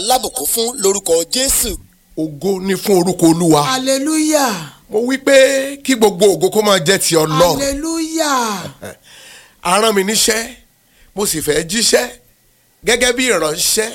lábùkún fún lórúkọ jésù. ògo ni fún orúkọ olúwa. hallelujah mo wí pé kí gbogbo ògo kó máa jẹ́ ti ọlọ́run. hallelujah a rán mi níṣẹ́ mo sì fẹ́ jíṣẹ́ gẹ́gẹ́ bí ìránṣẹ́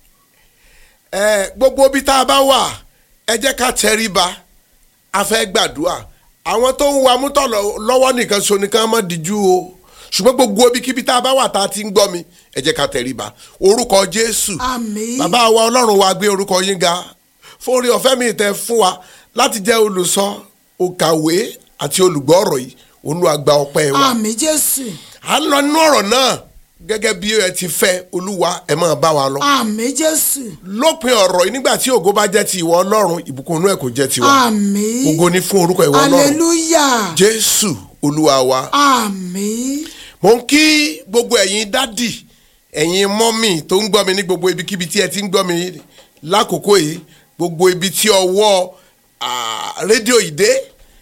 ẹ gbogbo ibi tá a bá wà ẹ jẹ́ ká tẹríba a fẹ́ gbàdúrà àwọn tó ń wa mútọ̀ lọ- lọ́wọ́ nìkan so nìkan má díjú o ṣùgbọ́n gbogbo ibikíbi tá a bá wà tá a ti ń gbọ́ mi ẹ jẹ́ ká tẹríba orúkọ jésù àmín bàbá wa ọlọ́run wa gbé orúkọ yín ga fún orí ọ̀fẹ́ mi tẹ fún wa láti jẹ́ olùsọ òkàwé àti olùgbọ́ ọ̀rọ̀ yìí olúwa gba ọpẹ́ wa àmín jésù à ń lọ nínú ọ̀rọ̀ náà gẹ́gẹ́ bí ẹ ti fẹ́ olúwa ẹ máa bá wa lọ. àmín jésù lópin ọ̀rọ̀ yìí nígbà tí ògo bá jẹ́ ti ìwọ ọlọ́run ìbùkún inú ẹ̀ kò jẹ́ tiwa. àmín ògo ni fún orúkọ ìwọ ọlọ́run hallelujah jésù olúwa wa. àmín mo ń kí gbogbo ẹ̀yin dádì ẹ̀yin mọ́mì tó ń gbọ́ mi ní gbogbo ibikíbi tí ẹ ti ń gbọ́ mi lákòókò yìí gbogbo ibi tí ọwọ́ ah, rédíò yìí dé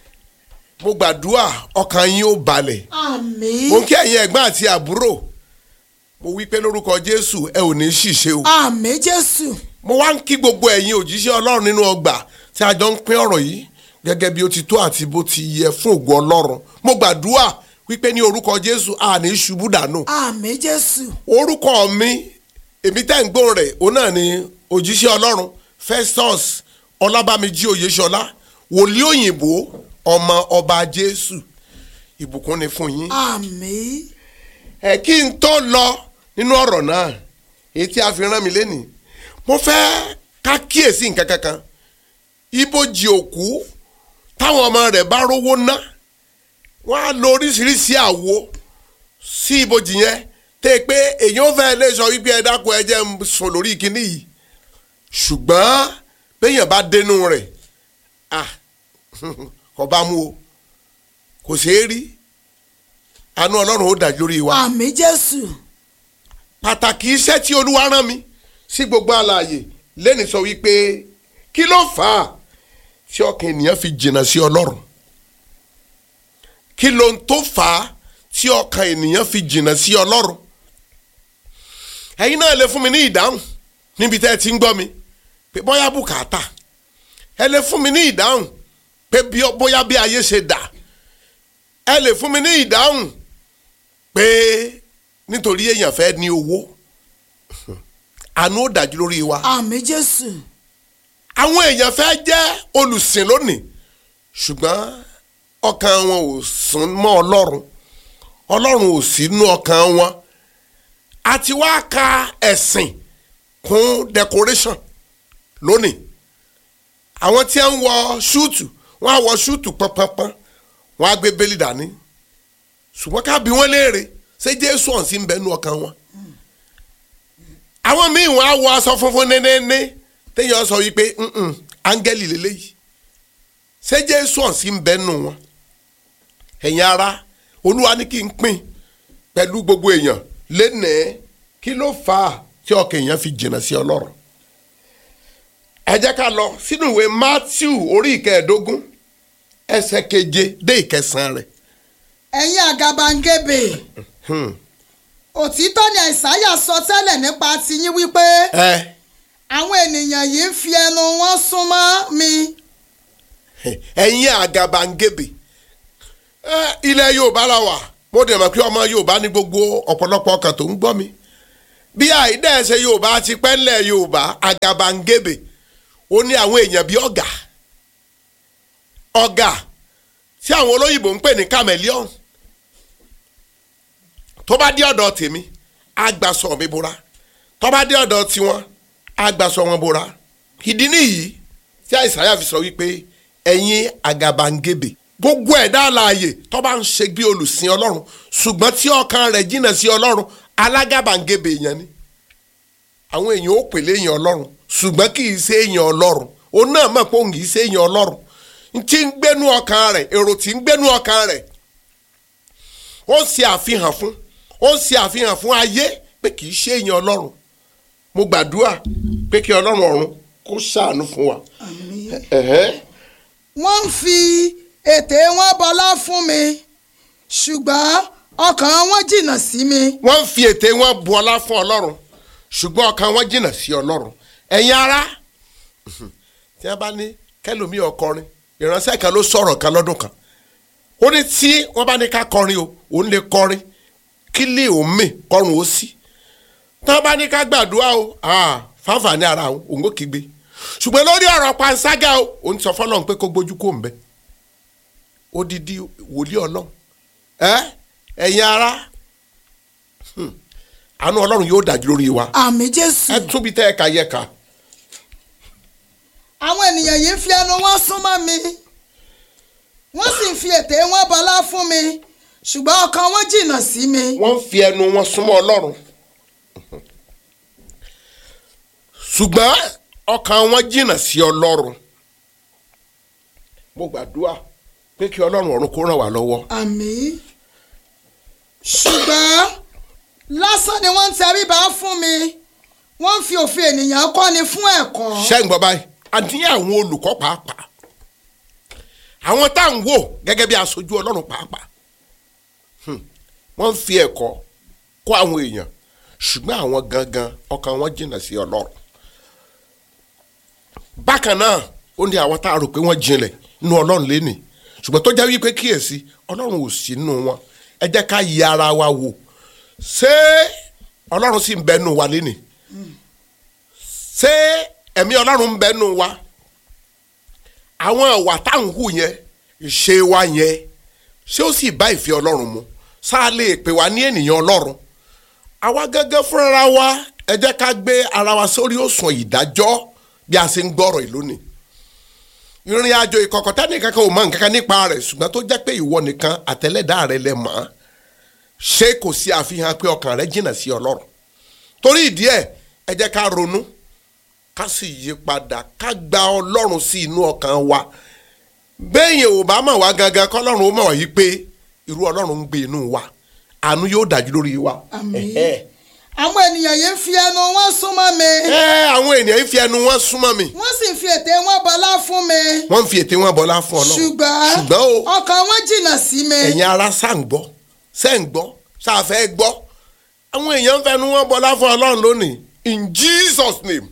mo gbàdúrà ọkàn yín ó balẹ̀ àmín mo ń kí ẹ̀yin ẹ̀gbọ́n àti àbúrò mo wí pé lórúkọ jésù ẹ ò ní ṣìṣe o àmín jésù mo wá ń kí gbogbo ẹ̀yin òjíṣẹ́ ọlọ́run nínú ọgbà tí a jọ ń pín ọ̀rọ̀ yìí gẹ́gẹ́ bí ó ti tó àti bó ti yẹ fún ògo ọlọ́run mo gbàdúrà wípé ní orúkọ jésù a ní ṣubú dànù àmín jésù orúkọ mi èmi tẹ́ ń gbóhùn rẹ̀ òun náà ni òjíṣẹ́ ọlọ́run festus ọlábàmíjí oyèṣọlá wòlíì òyìnbó ọmọ ọba jésù ìbùkún ni fún yín àmín ẹ kí n tó lọ nínú ọ̀rọ̀ náà èyí tí a fi rán mi lénìí mo fẹ́ ká kíyèsí nǹkan kankan ibojì òkú táwọn ọmọ rẹ̀ bá rówó ná wọ́n á lo oríṣiríṣi àwo sí ibojì yẹn tẹ́ pé èyàn fẹ́ lè sọ wípé ẹ dákun ẹ jẹ́ n sùn lórí kinní yìí ṣùgbọ́n béèyàn bá dénú rẹ̀ ah kò bá mú o kò ṣeé rí àánú ọlọ́run ó dájú lórí wa àmín jésù pàtàkì iṣẹ́ tí olúwa rán mi sí gbogbo àlàyé lẹ́ni sọ wípé kí ló fà á tí ọkàn ènìyàn fi jìnnà sí ọlọ́run kí ló ń tó fà á tí ọkàn ènìyàn fi jìnnà sí ọlọ́run ẹ̀yin náà lè fún mi ní ìdáhùn níbi tẹ́ ẹ ti ń gbọ́ mi pé bóyá bùkátà ẹ lè fún mi ní ìdáhùn pé bí- bóyá bí ayé ṣe dà ẹ lè fún mi ní ìdáhùn pé nítorí èèyàn fẹ́ ní owó àánú ó dájú lórí wa àmín jésù àwọn èèyàn fẹ́ jẹ́ olùsìn lónìí ṣùgbọ́n ọkàn wọn ò sún mọ́ ọlọ́run ọlọ́run ò sí nú ọkàn wọn àti wá ka ẹ̀sìn kún decoration lónìí àwọn tí ń wọ ṣúùtù wọ́n á wọ ṣúùtù pọ́npọ́npọ́n wọ́n á gbé bẹ́lí dání ṣùgbọ́n ká bí wọ́n léèrè ṣé jésù ọ̀hún sí ń bẹ nú ọkàn wọn àwọn míì wọ́n á wọ aṣọ funfun nénéné téèyàn sọ wípé "Mm-mm, áńgẹ́lì lélẹ́yìí ṣé jésù ọ̀hún sí ń bẹ nú wọn ẹ̀yin ara olúwa ní kí n pín pẹ̀lú gbogbo èèyàn lénìí kí ló fà á tí ọkàn èèyàn fi jìnnà sí ọlọ́run ẹ jẹ́ ká lọ sínú ìwé matthew orí ìkẹẹ̀ẹ́dógún ẹsẹ̀ keje dé ìkẹsàn-án rẹ̀ ẹ̀yin àgàbàǹgebè òtítọ́ ni àìsáyà sọ tẹ́lẹ̀ nípa tiyín wípé ẹ àwọn ènìyàn yìí ń fi ẹnu wọn súnmọ́ mi ẹ̀yin àgàbàǹgebè ẹ, ilẹ̀ yorùbá la wà mo dẹ̀ mọ̀ pé ọmọ yorùbá ní gbogbo ọ̀pọ̀lọpọ̀ ọkàn tó ń gbọ́ mi bí àìdẹ́ẹ̀sẹ̀ yorùbá ti pẹ́ ńlẹ̀ yorùbá àgàbàǹgebè ó ní àwọn èèyàn bíi ọ̀gà ọ̀gà tí àwọn olóyìnbó ń pè ní chameleon tó bá dé ọ̀dọ̀ tèmi àgbàsọ mi bora tó bá dé ọ̀dọ̀ tiwọn àgbàsọ wọn bora ìdí nìyí tí àìsàyà fi sọ wípé ẹ̀yin àgàbàǹgebè gbogbo ẹ̀dá alààyè tó bá ń ṣe bí olùsìn ọlọ́run ṣùgbọ́n tí ọkàn rẹ̀ jìnnà sí ọlọ́run alágàbàǹgebè èèyàn ni àwọn èèyàn ó pèlè èèyàn ọlọ́run ṣùgbọ́n kì í ṣe èèyàn ọlọ́run òun náà mọ̀ pé òun kì í ṣe èèyàn ọlọ́run n tí ń gbénú ọkàn rẹ̀ èrò tí ń gbénú ọkàn rẹ̀ ó ń ṣe àfihàn fún ó ń ṣe àfihàn fún ayé pé kì í ṣe èèyàn ọlọ́run mo gbàdúrà pé kí ọlọ́run ọ̀run kó ṣàánú fún wa. Ẹ̀hẹ́. wọ́n ń fi ètè wọn bọlá fún mi ṣùgbọ́n ọkàn wọn jìnnà sí mi wọ́n ń fi ète wọn bu ọlá fún ọlọ́run ṣùgbọ́n ọkàn wọn jìnnà sí ọlọ́run ẹ̀yin ara tí wọ́n bá ní kẹlòmíì ọkọrin ìránṣẹ́ kan ló sọ̀rọ̀ kan lọ́dún kan ó ní tí wọ́n bá ní ká kọrin o òun lè kọrin kí lè òun mì kọrùn ó sí tí wọ́n bá ní ká gbàdúrà o ah, fáfàní ara òun òun ó kígbe ṣùgbọ́n lórí ọ̀rọ̀ panṣágà o òun sọ fọlọ́run pé kó gbójú kó ń bẹ odidi wòlíì ọlọ́run ẹ ẹ̀yin ara hmm, àánú ọlọ́run yóò dájú lórí wa àmì jésù ẹ tún bí tẹ́ ẹ kà yẹ ká àwọn ènìyàn yìí ń fi ẹnu wọn súnmọ́ mi wọ́n sì ń fi ètè wọn bọlá fún mi ṣùgbọ́n ọkàn wọn jìnnà sí mi. wọ́n ń fi ẹnu wọn súnmọ́ ọlọ́run ṣùgbọ́n ọkàn wọn jìnnà sí ọlọ́run mo gbàdúrà pé kí ọlọ́run ọ̀run kó ràn wá lọ́wọ́ àmì ṣùgbọ́n lásán ni wọ́n ń tẹríba fún mi wọ́n ń fi òfin ènìyàn kọ́ni fún ẹ̀kọ́. ṣé ń gbọ́ báyìí àti àwọn olùkọ́ pàápàá àwọn tá à ń wò gẹ́gẹ́ bí aṣojú ọlọ́run pàápàá Hmm. wọ́n ń fi ẹ̀kọ́ kọ́ àwọn èèyàn ṣùgbọ́n àwọn gangan ọkàn wọn jìnnà sí ọlọ́run bákan náà ó ní àwọn tá a rò pé wọ́n jinlẹ̀ nínú ọlọ́run lẹ́nìí ṣùgbọ́n tó jẹ́ wípé kíyèsí ọlọ́run ò sí nínú wọn ẹ jẹ́ ká yẹ ara wa wò ṣé ọlọ́run sì ń bẹ nínú wa lẹ́nìí ṣé ẹ̀mí ọlọ́run ń bẹ nínú wa àwọn ìwà tá à ń hù yẹn ìṣe wa yẹn ṣé ó sì bá ìfẹ́ ọlọ́run mu sáà lè pè wá ní ènìyàn ọlọ́run àwa gángan fúnra wa ẹ jẹ́ ká gbé ara wa sórí òsùn ìdájọ́ bí a ṣe ń gbọ́rọ̀ yìí lónìí ìrìn àjò ìkọ̀kọ̀ tẹ́nì kankan ò mọ nǹkan kan nípa rẹ̀ ṣùgbọ́n tó jẹ́ pé ìwọ nìkan àtẹlẹ́dá rẹ lẹ mọ̀ ọ́ ṣé kò sí àfihàn pé ọkàn rẹ jìnnà sí ọlọ́run torí ìdí ẹ̀ ẹ jẹ́ ká ronú ká sì yí padà ká gba ọlọ́run sí inú ọkàn wa bẹ́ẹ̀yìn ò bá mọ̀ wá gangan kọ́lọ́run ó mọ̀ wá yí pé irú ọlọ́run ń gbé inú wa àánú yóò dájú lórí wa. Àmín. Ẹ̀hẹ́. àwọn ènìyàn yìí ń fi ẹnu wọn súnmọ́ mi ẹ àwọn ènìyàn ń fi ẹnu wọn súnmọ́ mi wọ́n sì ń fi ètè wọn bọlá fún mi wọ́n ń fi ètè wọn bọ́lá fún ọlọ́run ṣùgbọ́n ṣùgbọ́n o ọkàn wọn jìnnà sí mi. ẹ̀yin ara ṣá ń gbọ́ ṣẹ́ ń gbọ́ ṣáfẹ́ gbọ́ àwọn èèyàn ń fẹnu wọn bọ́lá fún ọlọ́run lónìí in Jesus name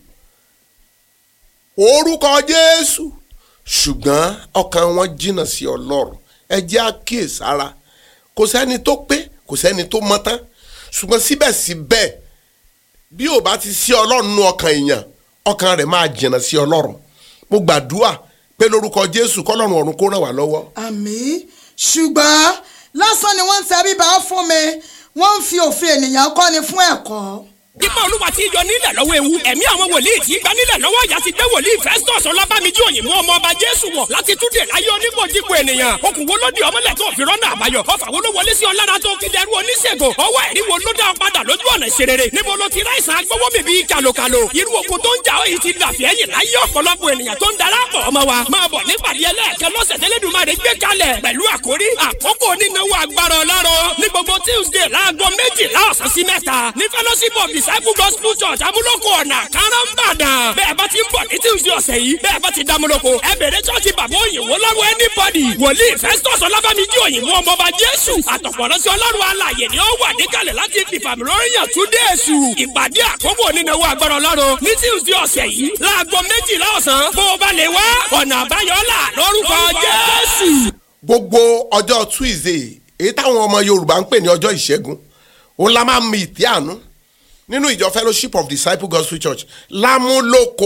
orúkọ Jésù ṣùgbọ́n ọkàn wọn jìnnà sí ọlọ́run ẹ jẹ́ àkíyèsára kò sẹ́ni tó pé kò sẹ́ni tó mọ́ tán ṣùgbọ́n síbẹ̀síbẹ̀ bí ò bá ti sí ọlọ́run nú ọkàn èèyàn ọkàn rẹ̀ máa jìnnà sí ọlọ́run mo gbàdúrà pé lórúkọ Jésù kọ́lọ́run ọ̀run kó ràn wá lọ́wọ́ àmì ṣùgbọ́n lásán ni wọ́n ń tẹríba fún mi wọ́n ń fi òfin ènìyàn kọ́ni fún ẹ̀kọ́. Ipa olúwa ti yọ nílẹ̀ lọ́wọ́ ewu. Ẹ̀mí àwọn wòlíì tí gba nílẹ̀ lọ́wọ́ ìyá ti gbé wòlíì Festus Ọlábàmíjì òyìnbó ọmọ ọba Jésù wọ̀ láti túnde láyé onígbòjìgbò ènìyàn. Okùn wo ló di ọmọlẹ̀ tó fi rọ́nà àbáyọ? Ọfà wo ló wọlé sí ọlára tó fi dẹrú oníṣègùn? Ọwọ́ ẹ̀rí wo ló dá ọ padà lójú ọ̀nà ìṣerere? Níbo ló ti ráìsàn agbówó bèbí kàlòkàlò? Irú okun tó ń jà ọ́ yìí ti dàfí ẹ̀yìn láyé ọ̀pọ̀lọpọ̀ ènìyàn tó ń darapọ̀ ọmọ wa. Máa bọ̀ nípàdé ẹlẹ́ẹ̀kan lọ́sẹ̀ tẹ́lẹ̀dùmarè gbé kalẹ̀ pẹ̀lú àkórí àkókò onínáwó agbára ọlọ́run ní gbogbo Tuesday láago méjìlá ọ̀sán sí mẹ́ta ní fellowship of disciple gospel church amúlòkọ ọ̀nà káràmbàdàn bẹ́ẹ̀ bá ti ń bọ̀ ní Tuesday ọ̀sẹ̀ yìí bẹ́ẹ̀ bá ti dámúlòkọ ẹ bẹ̀rẹ̀ church bàbá òyìnbó lọ́rùn anybody wòlíì Festus ọlábàmíjì òyìnbó ọmọọba Jésù àtọ̀pọ̀rọ̀sí ọlọ́run alàyè ni ó wà níkàlẹ̀ láti fìfàmì lóríyàn tún dé èṣù ìpàdé àkókò onínáwó agbára ọlọ́run ní Tuesday ọ̀sẹ̀ yìí láago méjìlá ọ̀sán bó o bá lè wá ọ̀nà àbáyọ là lórúkọ Jésù. gbogbo ọjọ́ Tuesday èyí táwọn ọmọ Yorùbá ń pè ní ọjọ́ ìṣẹ́gun òun la máa ń mi ìtí àánú nínú ìjọ Fellowship of Disciple Gospel Church lámúlòkó